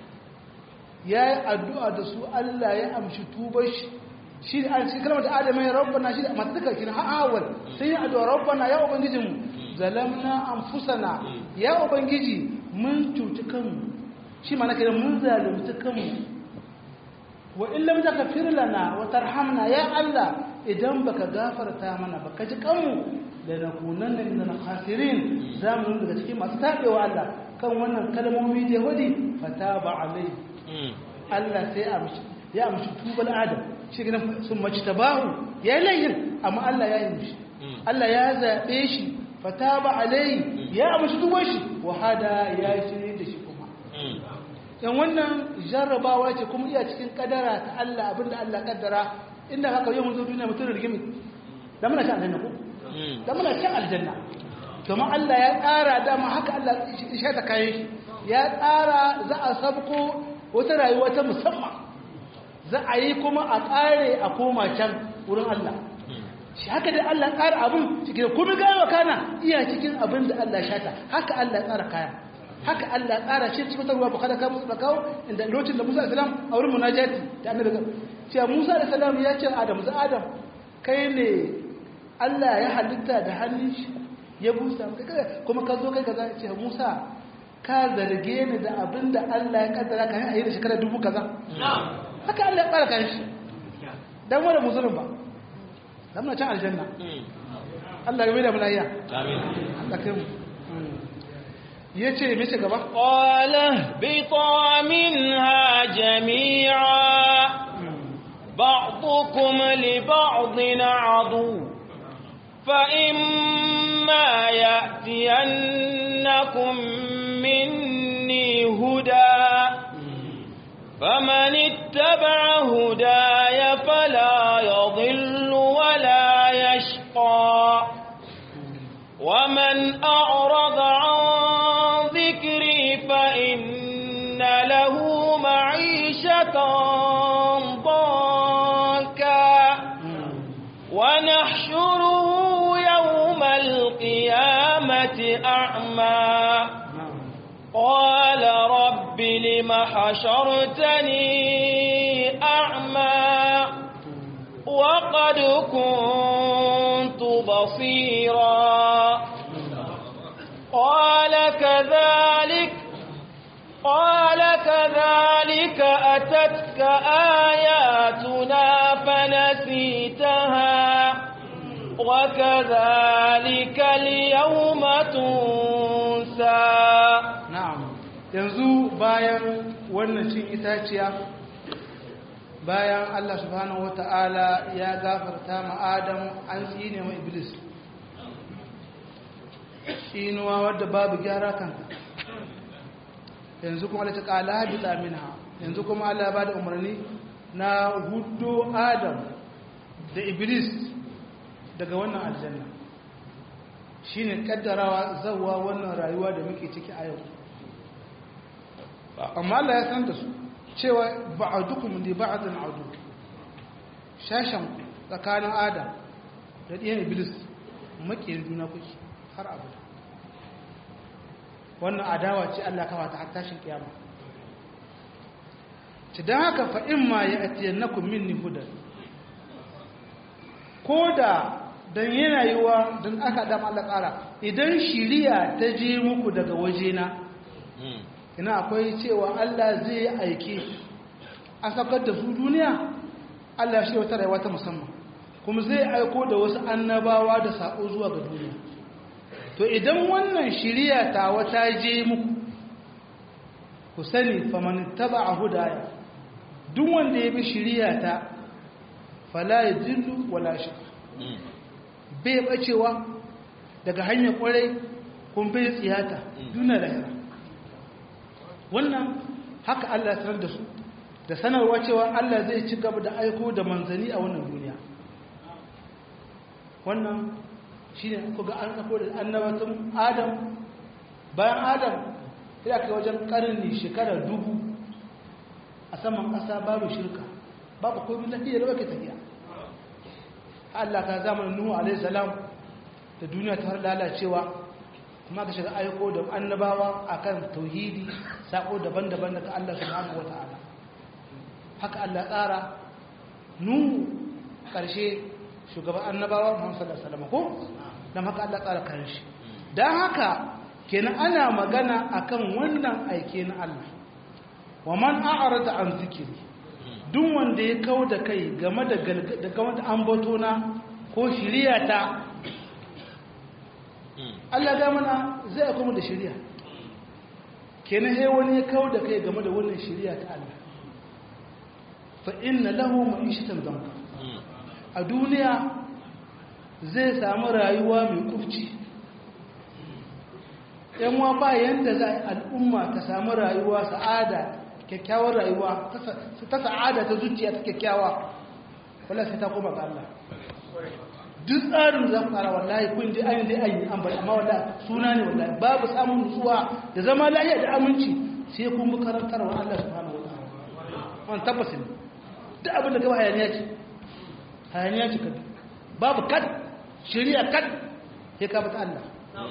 ya yi addu'a da su Allah ya amshi tubar shi shi da an ce kalmar da Adam ya rabbana shi da matuka kina ha'awal sai ya addu'a rabbana ya ubangijinmu zalamna anfusana ya ubangiji mun cuci kanmu shi ma nake mun zalunci kanmu wa in lam taghfir lana wa tarhamna ya Allah idan baka gafarta mana baka ji kanmu da nakunanna min al-khasirin zamu daga cikin masu tabewa Allah kan wannan kalmomi da wadi fataba alai Allah sai ya amshi ya amshi tubal adam shi gidan sun mace tabahu ya layin amma Allah ya yi mishi Allah ya zabe shi fataba alai ya amshi tubar shi wa hada ya shirye da shi kuma yan wannan jarrabawa ce kuma iya cikin kadara ta Allah abinda Allah kaddara inda haka yau mun zo duniya mutum da rigimi da muna shan aljanna ko da muna shan aljanna kuma Allah ya tsara dama haka Allah ya ta kayan shi ya tsara za a sabko wata rayuwa ta musamman za a yi kuma a tsare a koma can wurin Allah shi haka dai Allah tsara abin cikin kuma gaya kana iya cikin abin da Allah shata haka Allah tsara kayan haka Allah tsara shi cikin ruwa bukada ka musu kawo inda lokacin da Musa alaihi a wurin munajati da annabi cewa Musa alaihi ya ce Adam za Adam kai ne Allah ya halitta da hannun shi ya busa kuma ka zo kai kaza ce Musa ka zarge ni da abin da Allah ya kaddara ka yi a yi da shekara dubu kaza haka Allah ya tsara kan shi dan wani musulun ba dan na can aljanna Allah ya mai da mulaiya amin Allah kai mu yace me ce gaba qala bi minha jami'a ba'dukum li ba'din adu fa imma ya'tiyannakum minni huda فمن اتبع هداي فلا يضل ولا يشقى ومن أعرض عن ذكري فإن له معيشة ضنكا ونحشره يوم القيامة أعمى قال رب لم حشرتني أعمى وقد كنت بصيرا قال كذلك قال كذلك أتتك آياتنا فنسيتها وكذلك اليوم تنسى na'am yanzu bayan wannan cin itaciya bayan Allah subhanahu wata'ala ya gafarta ma Adam an tsine ma Iblis tsinuwa wadda babu gyara kanka yanzu kuma Allah ta kala habita minha yanzu kuma Allah ya bada umarni na hudu Adam da Iblis daga wannan aljanna shine kaddarawa zawwa wannan rayuwa da muke ciki a yau amma Allah ya san da su cewa ba'adukum li ba'din adu shashan tsakanin Adam da ɗiyan Iblis makiyin juna kuke har abada wannan adawa ce Allah kawa ta har tashin kiyama ci dan haka fa imma ya'tiyannakum minni hudan koda dan yana yiwa dan aka da Allah tsara idan shiriya ta je muku daga wajena ina akwai cewa Allah zai aike a sakar da su duniya Allah shi wata rayuwa ta musamman kuma zai aiko da wasu annabawa da sako zuwa ga duniya to idan wannan shiriya ta wata je muku ku sani faman taba hudaya duk wanda ya bi shiriya ta fala yadillu wala shi bai bacewa daga hanyar kwarai kun bai tsiyata duna lahira wannan haka Allah ya sanar da su da sanarwa cewa Allah zai ci gaba da aiko da manzani a wannan duniya wannan shi ne kuga an aiko da annabatun adam bayan adam sai aka wajen karni shekara dubu a saman ƙasa babu shirka babu komai lafiya da wake tafiya Allah ka zamanin Nuhu alaihi salam da duniya ta har lalacewa kuma ka shiga aiko da annabawa akan tauhidi sako daban-daban daga Allah subhanahu wataala haka Allah tsara Nuhu karshe shugaban annabawa Muhammad sallallahu alaihi wasallam ko dan haka Allah tsara karshe dan haka kenan ana magana akan wannan aike na Allah wa man a'rada an zikiri duk wanda ya kau da kai game da game da ambatona ko shiriyata Allah ga mana zai kuma da shiriya kenan sai wani ya kau da kai game da wannan shiriya ta Allah fa inna lahu ma'ishatan danka a duniya zai samu rayuwa mai kufci yan wa ba yanda za al'umma ta samu rayuwa sa'ada kyakkyawar rayuwa ta sa'ada ta zuciya ta kyakkyawa wala sai ta koma ga Allah duk tsarin da za ku tsara wallahi kun ji ayin dai ayin an bari amma wallahi suna ne wallahi babu samun nutsuwa da zama lafiya da aminci sai kun bi karantarwa Allah subhanahu wa ta'ala wannan tabbas ne duk abin da gaba hayaniya ce hayaniya ce kada babu kad shari'a kad ya ka bata Allah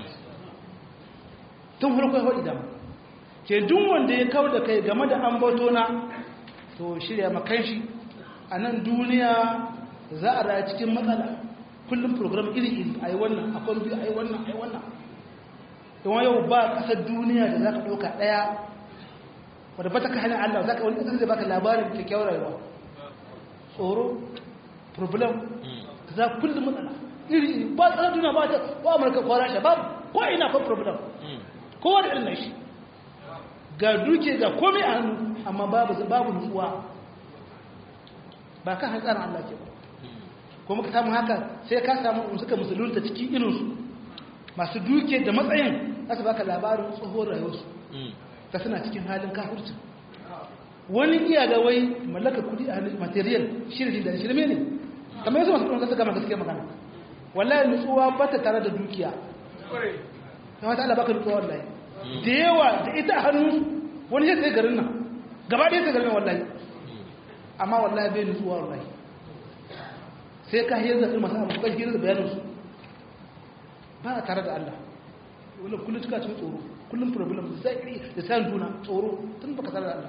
tun farko ya faɗi dama ke duk wanda ya kawo da kai game da ambato na to shirya makan shi a nan duniya za a raya cikin matsala kullum program iri-iri a yi wannan a kwan biyu a yi wannan a yi wannan yawan yau ba ƙasar duniya da za ka ɗauka ɗaya wadda ba ta ka hannun allah za ka wani ƙasar zai baka labarin kyakkyawar rayuwa tsoro problem za kullum matsala iri-iri ba ƙasar duniya ba ta ba amurka ko rasha ba ko ina kwan problem kowa da irin shi ga duke ga komai a hannu amma babu babu nutsuwa ba ka hantsarin Allah ke ba kuma ka samu haka sai ka samu suka musulunta cikin irinsu masu duke da matsayin za su baka labarin tsohon rayuwarsu ta suna cikin halin kafurci wani iya ga wai mallaka kudi a hannun material shirin da shirme ne kamar yanzu masu kuma gama gaske magana wallahi nutsuwa ba ta tare da dukiya ta wata Allah baka nutsuwa wallahi da yawa da ita a hannun wani sai garin nan gaba ɗaya sai garin nan wallahi amma wallahi bai nutsuwa wallahi sai ka hiyar da masu abu kan hiyar da bayaninsu ba a tare da Allah wani kullum cika cikin tsoro kullum problem da zai da sayan juna tsoro tun baka tare da Allah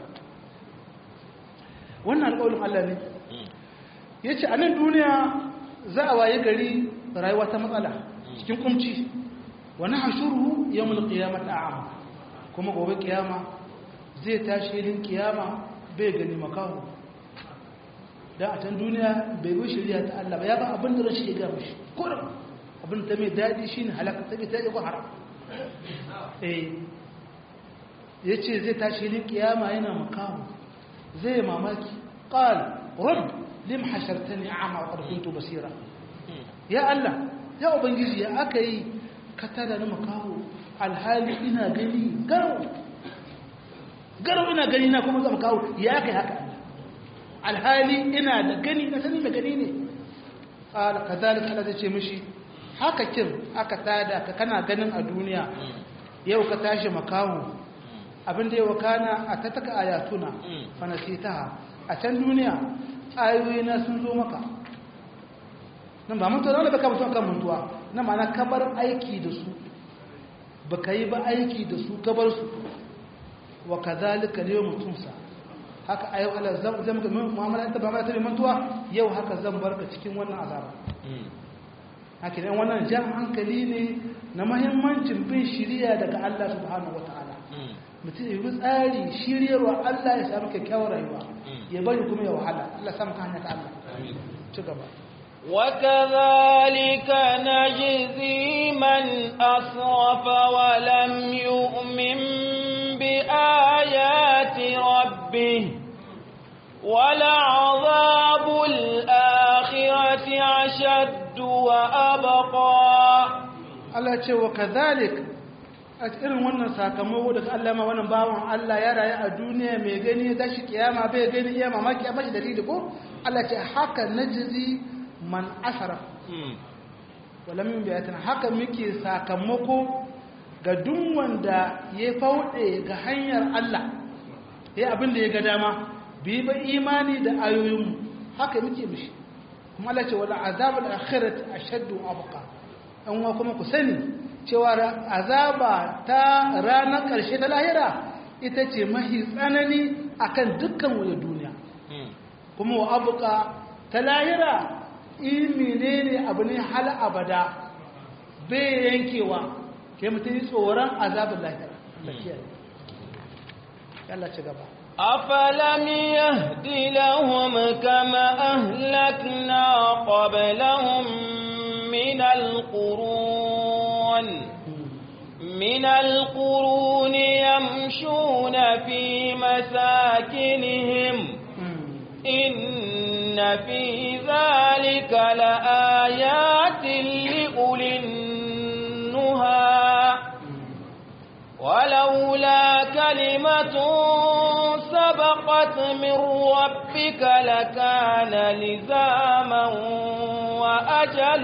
wannan alƙawarin Allah ne ya ce a nan duniya za a waye gari rayuwa ta matsala cikin kumci wani hashuru ya mulki kiyama ta amma kuma gobe kiyama zai tashi yin kiyama bai gani makaho don a can duniya bai bi shirya ta Allah ba ya ba abin da rashi ya gama shi kurin abin ta mai daɗi shi ne halaka ta bai ta yi haram eh ya ce zai tashi ne kiyama yana makaho zai mamaki ƙal rab lim hashartani a'ma wa qad kuntu basira ya Allah ya ubangiji ya aka yi ka tada na makaho alhali ina gani garau garau ina gani na kuma zama kawo ya aka yi haka alhali ina da gani na sani da gani ne ƙala ka zalika Allah zai ce mishi haka kin aka tada ka kana ganin a duniya yau ka tashi makaho abinda yau kana a ta taka ayatuna fanasitaha a can duniya ayoyi na sun zo maka nan ba mutuwa wanda baka mutuwa kan mutuwa na ma'ana kabar aiki da su baka yi ba aiki da su kabar su wa kazalika ne mutumsa haka ayo Allah zan zan ga mu'amala ta ba ma ta mantuwa yau haka zan barka cikin wannan azaba haka ne wannan jan hankali ne na muhimmancin bin shiriya daga Allah subhanahu wataala mutum ya bi tsari shiryarwa Allah ya samu kyakkyawar rayuwa ya bari kuma ya wahala Allah samu ka hanya ta Allah ci gaba وكذلك نجزي من أسرف ولم يؤمن بآيات ربه ولعذاب الآخرة أشد وأبقى Allah ce wa kazalik a irin wannan sakamako da Allah ma wannan bawan Allah ya rayu a duniya mai gani da shi kiyama bai gani iya mamaki a mashi dalili ko Allah ce haka najzi man asara wala min bayatina haka muke sakamako ga duk wanda ya faude ga hanyar Allah ya abin da ya ga dama bi ba imani da ayoyinmu haka muke mishi kuma Allah ce wala azabul akhirati ashaddu abqa an wa kuma ku sani cewa azaba ta ranar karshe ta lahira ita ce mahi tsanani akan dukkan wani duniya kuma wa abqa ta lahira ilmi ne abu ne hal abada bai yankewa ke mutum yi tsoron azabin lahira Allah ci gaba أفلم يهد لهم كما أهلكنا قبلهم من القرون من القرون يمشون في مساكنهم إن في ذلك لآيات لأولي النهى ولولا كلمة سبقت من ربك لكان لزاما وأجل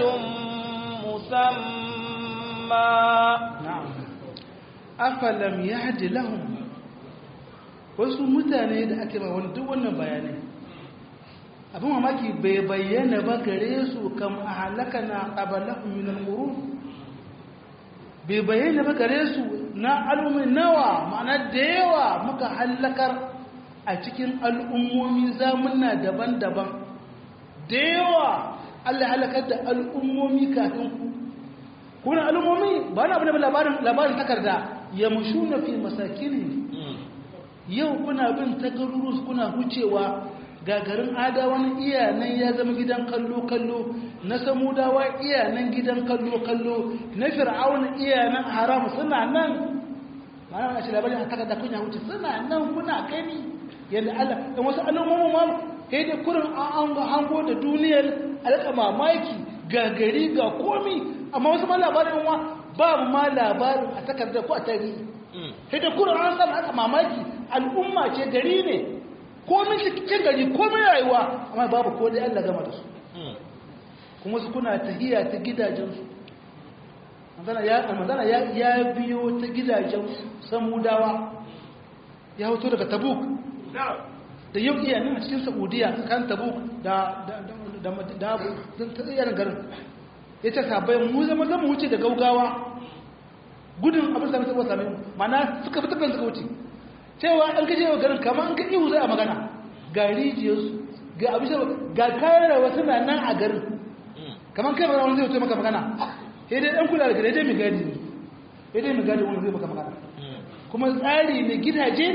مسمى na'am afalam yahdi lahum wasu mutane da ake ba wani duk wannan bayanai abin mamaki bai bayyana ba gare su kam ahlakana qablahum min al-qurun bai bayyana ba gare su na al'ummi nawa ma'ana da yawa muka halakar a cikin al'ummomi zamunna daban-daban da yawa Allah halakar da al'ummomi kafin ku kuna al'ummomi ba na abu da labarin labarin takarda ya mushu na fi masakini yau kuna bin tagarurus kuna hucewa gagarin adawan iyanan ya zama gidan kallo-kallo na samudawa iyanan gidan kallo-kallo na fir'aun iyanan haram suna nan ma'ana wani shi labarin a takarda kunya wuce suna nan kuna gani yadda Allah da wasu al'ummomin ma kai da kurin an hango da duniyar alƙa mamaki gagari ga komi amma wasu ma labarin wa ba ma labarin a takarda ko a tarihi sai da kurin an san alƙa mamaki al'umma ce gari ne komin cikin gari komin rayuwa amma babu ko dai Allah gama da su kuma su kuna tahiya ta gidajensu manzana ya biyo ta gidajen samudawa ya hoto daga tabuk da yau iya nan a cikin saudiya kan tabuk da abu ta tsayarin garin ya ce sabai mu zama zama wuce da gaugawa gudun abin sami saboda sami mana suka fi tafiyan suka wuce cewa an kaje wa garin kamar an ka ihu zai a magana ga rijiyarsu ga abin ga kayan rawa suna nan a garin kamar kai ba wani zai wuce maka magana sai dai ɗan kula da gare dai mai gadi ne sai dai mai gadi wani zai maka magana kuma tsari ne gidaje ne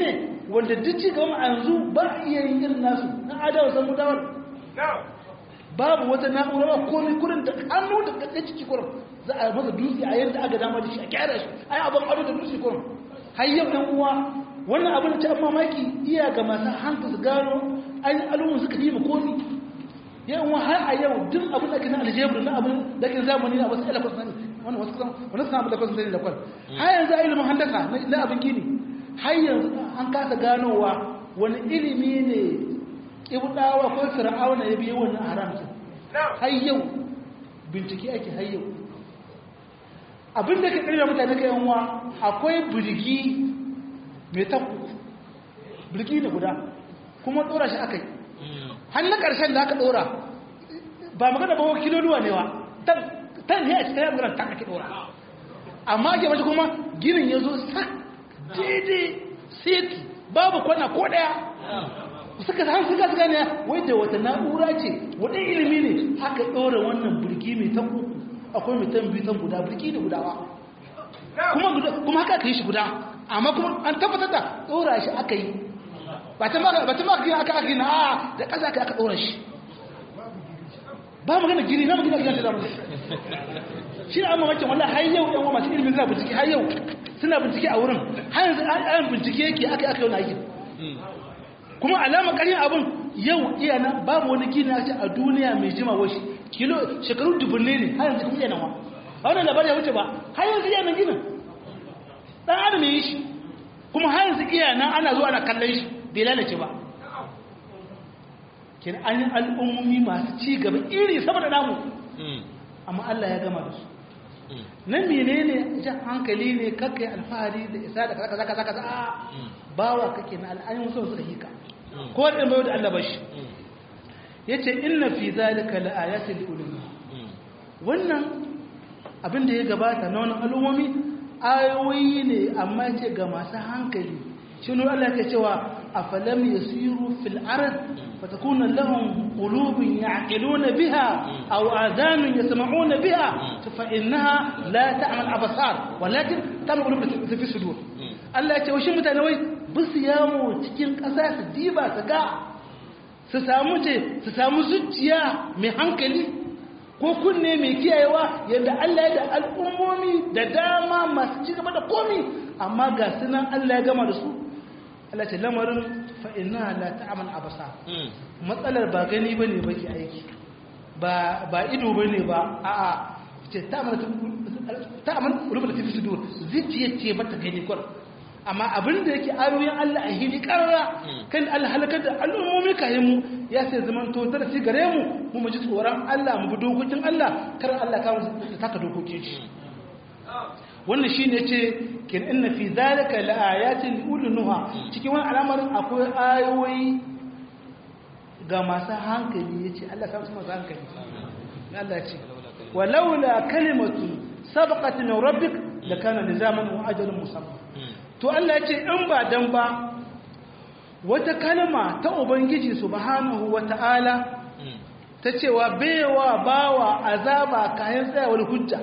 wanda duk ci gaba a yanzu ba a iya yin irin nasu na adawa san mutawar babu wata na'ura ba komai kurin da hannu da kakkan ciki kurin za a masa dutse a yadda aka dama da shi a kyara shi a yi abin ado da dutse kurin har yau ɗan uwa wannan abin da ta mamaki iya ga masu hankali su gano an yi alumun suka yi ma komi yan uwa har a yau duk abin da ke na aljebru na abin da ke zamani na wasu ilakon sani wani wasu kusan wani suna abin da kwasan sani da kwal har yanzu a ilimin handasa na abin gini har yanzu an kasa ganowa wani ilimi ne ibdawa ko fir'auna ya biyo wannan haramta har yau bincike ake har yau abin da ke ƙarfi mutane ka yanwa akwai birgi mai taku birgi da guda kuma ɗora shi aka yi hannun ƙarshen da aka ɗora ba magana ba kiloluwa ne wa tan ne a cikin ya magana tan ake ɗora amma ake mashi kuma ginin ya zo sak daidai seti babu kwana ko ɗaya suka san suka suka ne wai da wata na'ura ce wani ilimi ne aka ɗora wannan birgi mai tan uku akwai mai tan biyu tan guda birgi da gudawa kuma haka aka yi shi guda amma kuma an tabbatar da ɗora shi aka yi ba ta maka gina aka aka na a da ƙasa aka aka ɗora shi ba magana gini na magana gina ta zama shi na amma wancan wallah har yau yan masu ilimin suna bincike har yau suna bincike a wurin har yanzu an bincike yake aka aka yau na aikin kuma alama ƙarin abin yau iya nan babu wani gini a ce a duniya mai jima washi kilo shekaru dubunne ne har yanzu kuma iya nan wa ba wannan labarin ya wuce ba har yanzu iya nan ginin dan adam yi shi kuma har yanzu iya nan ana zuwa ana kallon shi bai lalace ba kin an yi al'ummomi masu ci gaba iri sama da namu amma Allah ya gama da su nan menene jan hankali ne kakai alfahari da isa da kaza kaza kaza a bawa kake na al'ayin wasu suka hika ko da mai da Allah bashi yace inna fi zalika laayatin liulil wannan abin da ya gabata na wannan al'ummomi ayoyi ne amma ce ga masu hankali shi ne Allah ke cewa afalam yasiru fil ard fatakuna lahum qulubun ya'qiluna biha aw adhanun yasma'una biha fa innaha la ta'mal absar walakin ta'mal qulub fi sudur Allah ya ce wa shi mutane wai bisu yawo cikin ƙasa su diba su ga su samu ce su samu zuciya mai hankali ko kunne mai kiyayewa yadda Allah ya da al'ummomi da dama masu ci gaba da komi amma ga sunan Allah ya gama da su Allah ce lamarin fa'ina la ta'amal abasa matsalar ba gani ba ne ba ke aiki ba ido ba ne ba a'a ce ta'amal rubuta tafi su dur zuciya ce mata gani kwar amma abin da yake ayoyin Allah a hili karara kan Allah halakar da al'ummomi kayan mu ya sai zaman to darasi gare mu mu mu ji tsoron Allah mu bi dokokin Allah kar Allah ka mu taka dokokin shi wannan shine yace kin inna fi zalika laayatin ulunuha cikin wannan al'amarin akwai ayoyi ga masu hankali yace Allah ka su masu hankali Allah ya ce walaula kalimatu sabaqat min rabbik lakana lizaman wa ajalun musamma to Allah ya ce in ba dan ba wata kalma ta ubangiji subhanahu wata'ala ta cewa baiwa bawa azaba kayan tsayawar hujja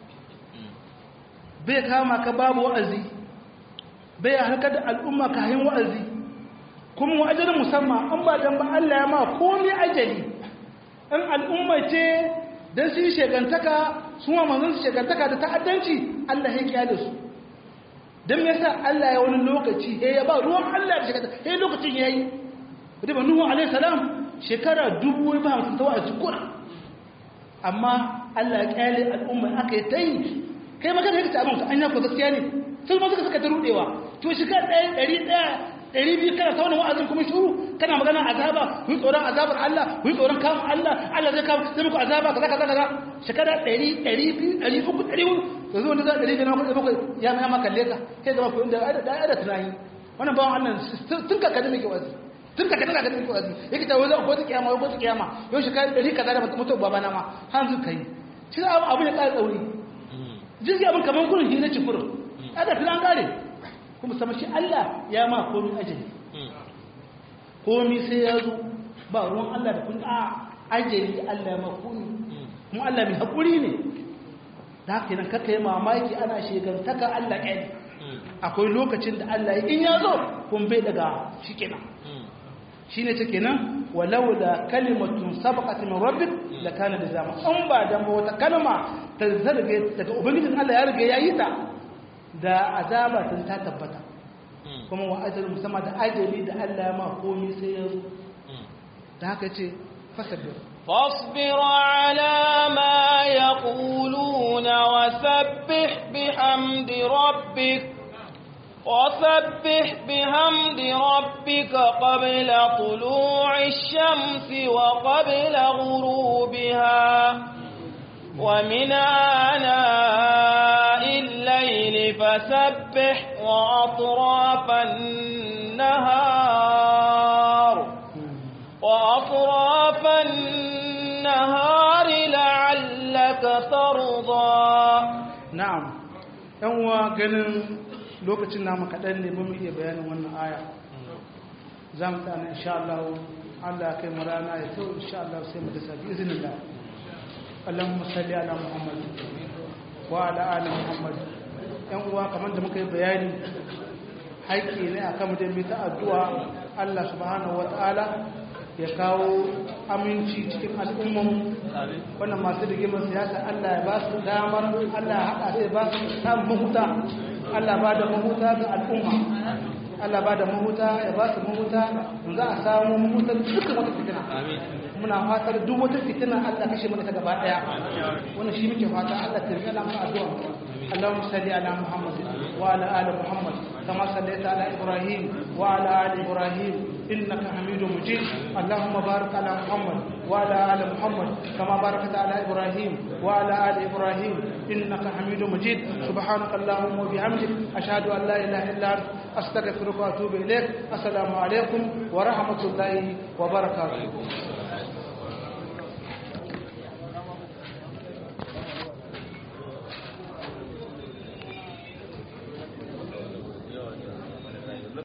bai kama ka babu wa'azi bai harkar da al'umma kayan wa'azi kuma wa'ajalin musamman an ba dan ba Allah ya ma komai ajali in al'umma ce dan su yi shegantaka su ma manzon su shegantaka da ta'addanci Allah ya kiyaye su don me yasa Allah ya wani lokaci ya ya ba ruwan Allah da shekara ya lokacin ya yi riba nuhu alaihi salam shekara dubu ba hamsin tawa a cikura amma Allah ya kyale al'umma aka yi ta yi kai maka da yake abin an yako gaskiya ne sai ma suka suka ta rudewa to shekara ɗaya ɗari ɗaya ɗari biyu kana ta wani wa'azin kuma shuru kana magana azaba ku yi tsoron azabar Allah ku yi tsoron kamun Allah Allah zai kawo zai muku azaba kaza kaza kaza shekara ɗari ɗari biyu ɗari uku ɗari uku da zuwa da za a ɗari biyar makwai bakwai ya ma ma kalle ka sai zama ku inda da da tunani wannan bawan Allah tun ka kada muke wazi tun ka kada ka kada muke wazi yake ta wani ko ta kiyama ko ta kiyama yau shekara ɗari kaza da mutum babana ma hanzu kai shi abu ne ƙara tsauri jirgi abin kamar gurin hira ci kurin ada filan kare kuma sama shi Allah ya ma komi ajali komi sai ya zo ba ruwan Allah da kun a ajali Allah ya ma komi kuma Allah mai haƙuri ne da haka nan kaka yi mamaki ana shegantaka Allah ƙyani akwai lokacin da Allah in ya zo kun bai daga shi kenan shi ne ta kenan walau da kalimatun sabaqat min rabbik la kana da zama in ba da wata kalma ta zarge daga ubangijin Allah ya riga ya yi ta da azaba tun ta tabbata kuma wa ajalin musamman da ajali da Allah ya ma komai sai ya zo da haka ce fasabir فاصبر على ما يقولون وسبح بحمد ربك وسبح بحمد ربك قبل طلوع الشمس وقبل غروبها ومن آناء الليل فسبح وأطراف النهار وأطراف النهار لعلك ترضى na'am yan uwa ganin lokacin namu kaɗan ne mun iya bayanin wannan aya za mu tsana insha Allah Allah kai mu rana ya tau insha Allah sai mu da sabi izinin Allah Allahumma salli ala Muhammad wa ala ali Muhammad yan uwa kamar da muka yi bayani haƙƙi ne akan mu da mu ta addu'a Allah subhanahu wataala ya kawo aminci cikin al'umman wannan masu rigimar siyasa Allah ya ba su damar Allah ya haɗa sai ba su samun mahuta Allah ba da mahuta ga al'umma Allah ba da mahuta ya ba su mahuta za a samu mahutar dukkan wata fitina muna fatar duk wata fitina Allah kashe mana ta gaba daya wannan shi muke fata Allah ta rika lamu addu'a Allahumma salli ala Muhammad wa ala ali Muhammad kama sallaita ala Ibrahim wa ala ali Ibrahim إنك حميد مجيد اللهم بارك على محمد وعلى آل محمد كما باركت على إبراهيم وعلى آل إبراهيم إنك حميد مجيد سبحانك اللهم وبحمدك أشهد أن لا إله إلا أنت أستغفرك وأتوب إليك السلام عليكم ورحمة الله وبركاته